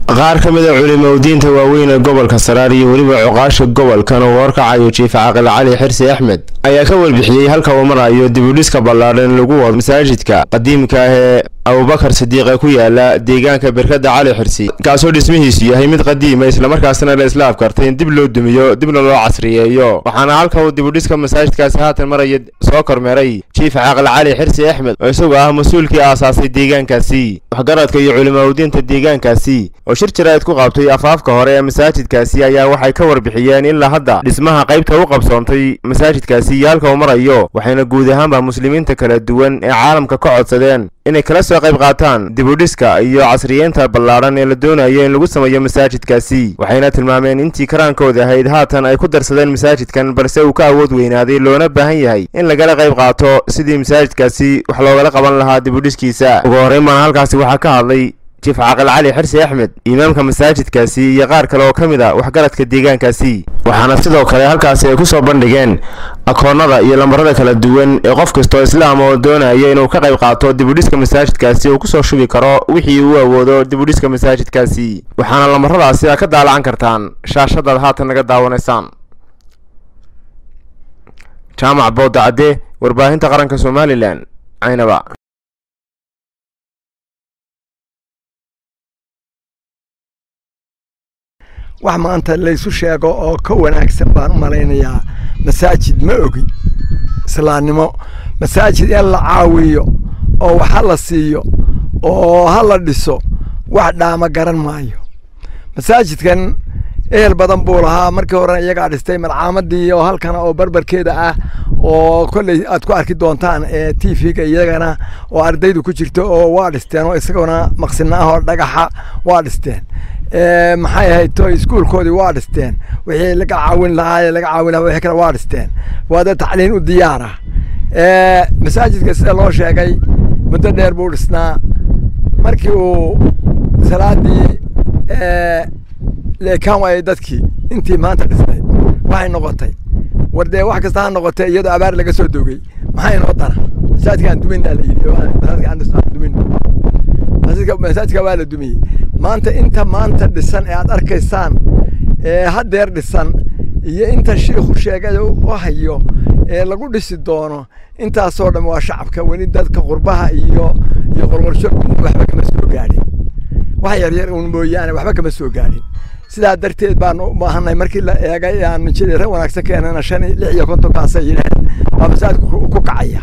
qaar ka mid a culimowdiinta waaweyn ee gobolka saraar iyo weliba cuqaasha gobolkan uu horkacayo jiif caaqil cali xirsi axmed ayaa ka warbixiyey halka uu marayo dibudhiska ballaadhan lagu wado masaajidka qadiimka ah ee abubakar sidiiq ee ku yaala deegaanka berkada cali xirsi kaasoo dhismihiisu yahay mid qadiima islamarkaasna la isla afkartay in dib loo dumiyo dibna loo casriyeeyo waxaana halka uu dibudhiska masaajidkaasi haatan maraya soo kormeeray jiif caaqil cali xirsi axmed oo isagoo ah mas-uulkii aasaasay deegaankaasi waxgaradka iyo culimowdiinta deegaankaasi oo shir jaraa'id ku qabtay afaafka hore ee masaajidkaasi ayaa waxay ka warbixiyeen ilaa hadda dhismaha qaybta u qabsoontay masaajidkaasi iyo halka uu marayo waxayna guud ahaanba muslimiinta kala duwan ee caalamka ka codsadeen inay kala soo qayb qaataan dibudhiska iyo casriyeynta ballaadhan ee la doonayo in lagu sameeyo masaajidkaasi waxayna tilmaameen intii karaankooda ahayd haatan ay ku darsadeen masaajidkan balse uu ka awood weynaaday loona baahan yahay in lagala qayb qaato sidii masaajidkaasi wax loogala qaban lahaa dibudhiskiisa ugu horreyn baana halkaasi waxaa ka hadlay jiif caaqil cali xirsi axmed imaamka masaajidkaasi iyo qaar kale oo ka mid a waxgaradka deegaankaasi waxaana sidoo kale halkaasi ay ku soo bandhigeen akoonnada iyo lambarada kala duwan ee qof kastoo islaam oo doonaya inuu ka qayb qaato dibudhiska masaajidkaasi uu kusoo shubi karo wixii uu awoodo dibudhiska masaajidkaasi waxaana lambaradaasi a ka daalacan kartaan shaashadaad haatan naga daawanaysaan jaamac booda cadde warbaahinta qaranka somalilan caynaba wax maanta laysu sheego oo ka wanaagsan baan u malaynayaa masaajid ma ogi islaamnimo masaajid in la caawiyo oo wax ha la siiyo oo ha la dhiso wax dhaama garan maayo masaajidkan ehel badan buu lahaa markii horena iyagaa dhistay malcaamadii oo halkana oo barbarkeeda ah oo kolley aad ku arki doontaan ee t v-ga iyagana oo ardaydu ku jirto oo waa dhisteen oo isaguna maqsina ah oo dhagaxa waa dhisteen maxay ahayd to iskuulkoodii waa dhisteen wixii laga caawin lahaa laga caawin lahaa wixii kale waa dhisteen waa dad tacliin u diyaara masaajidka sida loo sheegay muddo dheer buu dhisnaa markii uu salaadii leekaan waayay dadkii intii maanta dhisnay waxay noqotay war dee wax kasta ha noqotee iyadoo abaar laga soo dogay maxaa inoo dara masaajidka aan dumin baa la yidhi masaajidka aan dumin masaajidka waa la dumiyey maanta inta maanta dhisan ee aad arkaysaan ee haddeer dhisan iyo inta shiikhu sheegay u hayo ee lagu dhisi doono intaasoo dhan waa shacabka weli dadka qurbaha iyo iyo qorqorsho waxba kama soo gaadhin wax yaryar uun mooyaane waxba kama soo gaadhin sidaa darteed baan u baahanay markii la eegay aan jira wanaagsan keenana shan lix iyo kontonkaasay yidhaheen waa masaajidku ku kacaya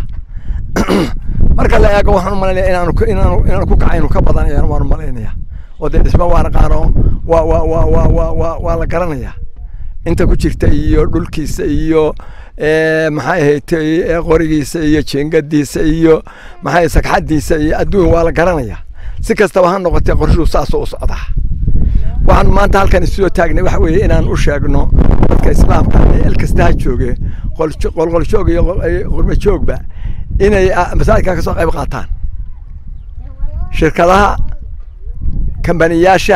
marka la eego waxaan u malaynaya inaanu inaanu inaanu ku kacaynu ka badan ayaan waan u malaynaya oo dee dhisma waa naqaano waa waa waa waa waa waa waa la garanayaa inta ku jirta iyo dhulkiisa iyo maxay ahayd qorigiisa iyo jeengadiisa iyo maxay sagxadiisa iyo adduun waa la garanayaa si kastaba ha noqotee qorshuu saasoo u socdaa waxaan maanta halkan isoo taagnay waxa weeye inaan u sheegno dadka islaamka meel kasta ha jooge qolqoljoog iyo qurbajoogba inay masaajidka ka soo qayb qaataan shirkadaha kambaniyaasha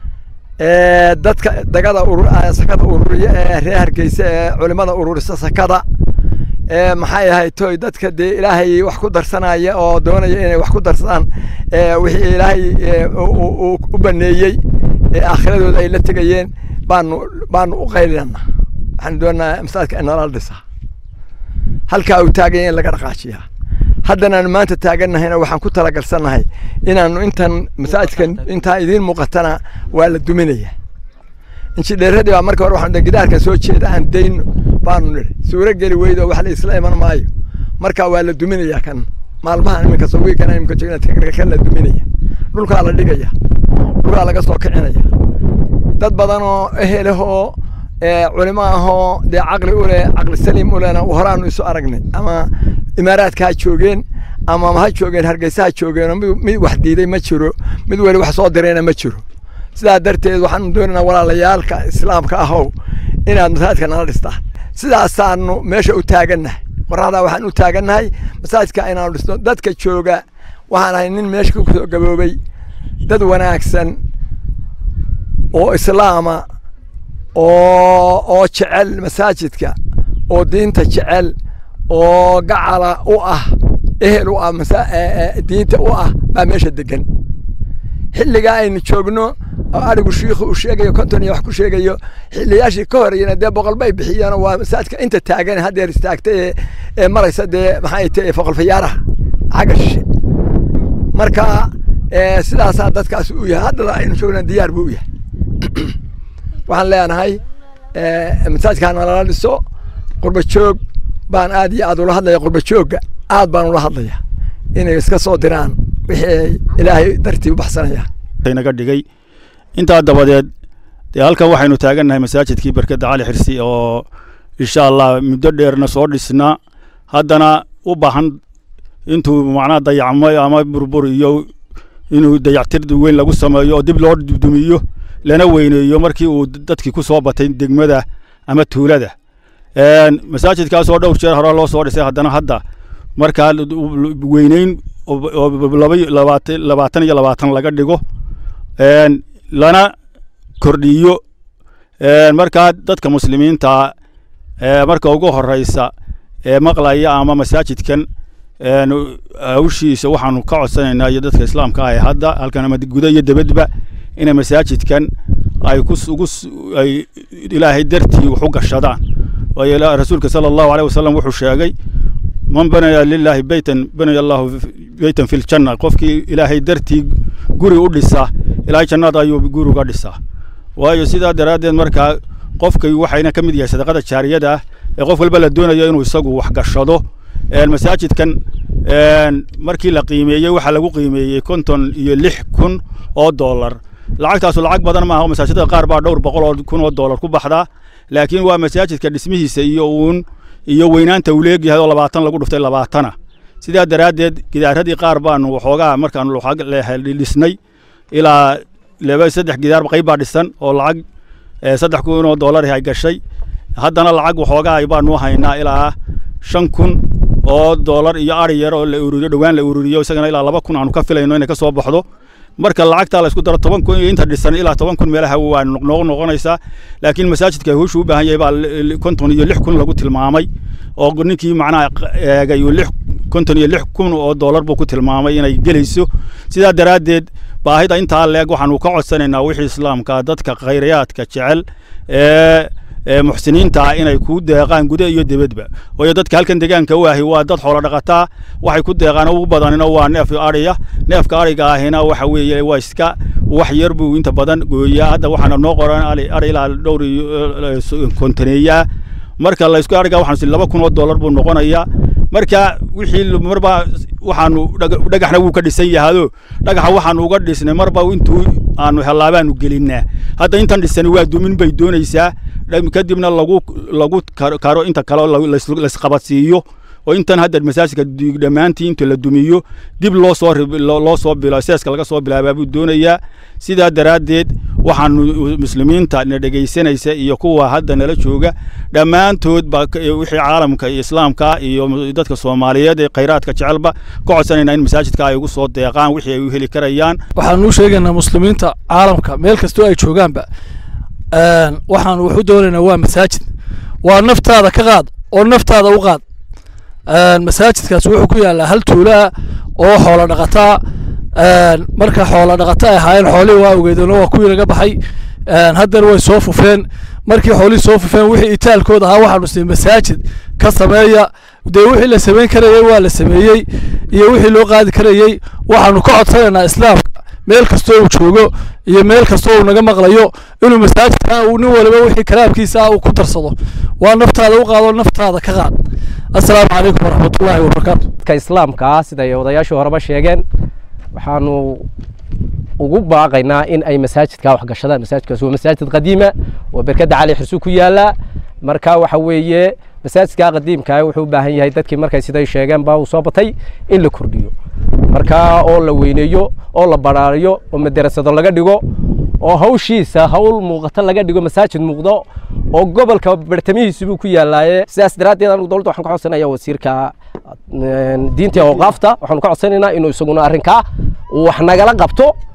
dadka dagada sakada ururiya ee reer hargeysa ee culimada ururisa sakada maxay ahayd toy dadka dee ilaahay wax ku darsanaya oo doonaya inay wax ku darsadaan wixii ilaahay u baneeyey ee aakhiradooda ay la tegayeen baanu baanu u qaylina waxaan doonaa masaajidka in nala dhisa halkaa uu taaganya in laga dhaqaajiyaa haddanaanu maanta taagannahayna waxaan ku talagalsannahay inaanu intan masaajidkan intaa idiin muuqatana waa la duminaya injidheeradii baa marka hore waxaan gidaarka soo jeeda aan dayno baanu nidhi suuro geli weydo wax la isla iman maayo marka waa la duminaya kan maalmahan iminka sawiigana iminka joogna kan la duminaya dhulkaa la dhigaya dhulkaa laga soo kicinaya dad badan oo ehelahoo culimo ahoo dee caqli u leh caqli saliim u lehna horaanu isu aragnay ama imaaraadka ha joogeen ama ha joogeen hargeysa ha joogeenoo mid mid wax diiday ma jiro mid weli wax soo dirayna ma jiro sidaa darteed waxaanu doonaynaa walaalayaalka islaamka ahow inaad masaajidka nala dhistaan sidaasaanu meesha u taagannahay qoraxdaa waxaan u taagannahay masaajidka inaanu dhisno dadka jooga waxaan ahay nin meesha ku soo gaboobay dad wanaagsan oo islaama oo oo jecel masaajidka oo diinta jecel oo gacala u ah ehel u ah diinta u ah baa meesha degan xilligaa aynu joogno oo arigu shiikhu uu sheegayo konton iyo wax ku sheegayo xiliyaashii ka horeyna dee boqol bay bixiyeen waa masaajidka inta taagan haddeer istaagta ee ee maraysa dee maxay tahay foqol fayaaraha xagga shishe marka sidaasaa dadkaas u yahay haddana aynu joogna diyaar buu u yahay waxaan leenahay masaajidkaa nalala dhiso qurba joog baan aad iyo aad ula hadlaya qurba joogga aad baan ula hadlaya inay iska soo diraan wixii ay ilaahay dartii u baxsanayaan naga dhigay intaa dabadeed dee halkan waxaynu taagannahay masaajidkii barkadda cali xirsi oo insha allah muddo dheerna soo dhisnaa haddana u baahan intuu macnaha dayacmay ama burbur iyo inuu dayactir weyn lagu sameeyo oo dib loo dumiyo lana weyneeyo markii uu dadkii ku soo batay degmada ama tuulada masaajidkaas oo dhowr jeer hore loo soo dhisay haddana hadda markaa weyneyn labaatan iyo labaatan laga dhigo lana kordhiyo markaa dadka muslimiinta marka ugu horeysa ee maqlaya ama masaajidkan hawshiisa waxaanu ka codsanaynaa iyo dadka islaamka ah ee hadda halkan ama guda iyo debadba inay masaajidkan ay kuugu ay ilaahay dartii wax u gashadaan waayo rasuulka sala allahu aleyh wasalam wuxuu sheegay man banaya lilaahi beytan banaya allahu beytan fi ljanna qofkii ilaahay dartii guri u dhisa ilaahay jannada ayuu guri uga dhisaa waayo sidaa daraaddeed markaa qofkay waxayna ka mid yahay sadaqada jaariyada ah ee qof walba la doonayo inuu isagu wax gashado masaajidkan markii la qiimeeyey waxaa lagu qiimeeyey konton iyo lix kun oo dollar lacagtaasu lacag badan maaha oo masaajidada qaar baa dhowr boqol oo kun oo dollar ku baxdaa laakiin waa masaajidka dhismihiisa iyo uun iyo weynaanta uu leegyahay oo labaatan lagu dhuftay labaatana sidaa daraaddeed gidaaradii qaar baanu waxoogaa markaanu dhisnay ilaa laba saddex gidaar qayb baa dhisan oo lacag saddex kun oo dollar ay gashay haddana lacag waxoogaa baanu haynaa ilaa shan kun oo dollar iyo ari yar oo la ururiyo dhowaan la ururiyo isagana ilaa laba kun aanu ka filayno inay ka soo baxdo marka lacagtaa la isku daro toban kun iyo inta dhisan ilaa toban kun meelaha waa noq noqonaysaa laakiin masaajidka howshu u baahan yahay baa konton iyo lix kun lagu tilmaamay oo ninkii macnaha eegay lix konton iyo lix kun oo dollar buu ku tilmaamay inay gelayso sidaa daraaddeed baahida intaa leeg waxaanu ka codsanaynaa wixii islaamka dadka khayrayaadka jecel ee muxsiniinta ah inay ku deeqaan guda iyo dibadba waayo dadka halkan deegaanka u ahi waa dad xoolo dhaqataa waxay ku deeqaan ugu badanina waa neef ariya neefka ariga ahina waxa weeye waa iska wax yar buu inta badan gooyaa hadda waxaana noo qoran ari ilaa dhowr iyo kontaneeyaa marka la isku ariga waxaan laba kun oo dollar buu noqonayaa marka wixii marba waxaanu dhagaxna wuu ka dhisan yahado dhagaxa waxaanu uga dhisnay marba intuu aanu helaabaanu gelinaa hadda intan dhisani waa dumin bay doonaysaa kadibna lagu lagu karo inta kale laisqabadsiiyo oo intan hadda masaajidka dhammaantii inta la dumiyo dib loo soo loo soo bilo seeska laga soo bilaabaa buu doonayaa sidaa daraaddeed waxaanu muslimiinta na dhegaysanaysa iyo kuwa hadda nala jooga dhammaantood ba wixii caalamka iyo islaamka iyo dadka soomaaliyeed ee khayraadka jecelba ka codsanaynaa in masaajidka ay ugu soo deeqaan wixii ay u heli karayaan waxaanu u sheegaynaa muslimiinta caalamka meel kastoo ay joogaanba waxaanu waxu doonaynaa waa masaajid waa naftaada ka qaad oo naftaada u qaad masaajidkaas wuxuu ku yaalaa hal tuulaa oo xoolo dhaqataa marka xoolo dhaqata ay ahaayeen xoolihii waa ogeedeenoo waa kuwii laga baxay haddana way soo fufeen markii xoolihii soo fufeen wixii itaalkooda ahaa waxaanu siin masaajid ka sameeya dee wixii la samayn karayey waa la sameeyey iyo wixii loo qaadi karayey waxaanu ka codsanaynaa islaamka meel kastoo uu joogo iyo meel kastoo uu naga maqlayo inuu masaajidka uu nin waliba wixii kalaamkiisa ah uu ku darsado waa naftaada u qaado naftaada ka qaad assalaamu calaykum waraxmatullaahi wabarakaatu dadka islaamka ah siday odayaashii horeba sheegeen waxaanu ugu baaqaynaa in ay masaajidka wax gashadaan masaajidkaas waa masaajid qadiima oo berkadda cali xirsu ku yaala marka waxa weeye masaajidka qadiimka wuxuu u baahan yahay dadkii markay siday sheegeen baa uu soo batay in la kordhiyo marka oo la weyneeyo oo la baraariyo oo madarasado laga dhigo oo hawshiisa hawl muuqata laga dhigo masaajid muuqdo oo gobolka bartamihiisu buu ku yaalaaye sidaas daraaddeed anigu dowladda waxaan ka codsanaya wasiirka diinta awqaafta waxaanu ka codsanaynaa inuu isaguna arrinkaa wax nagala qabto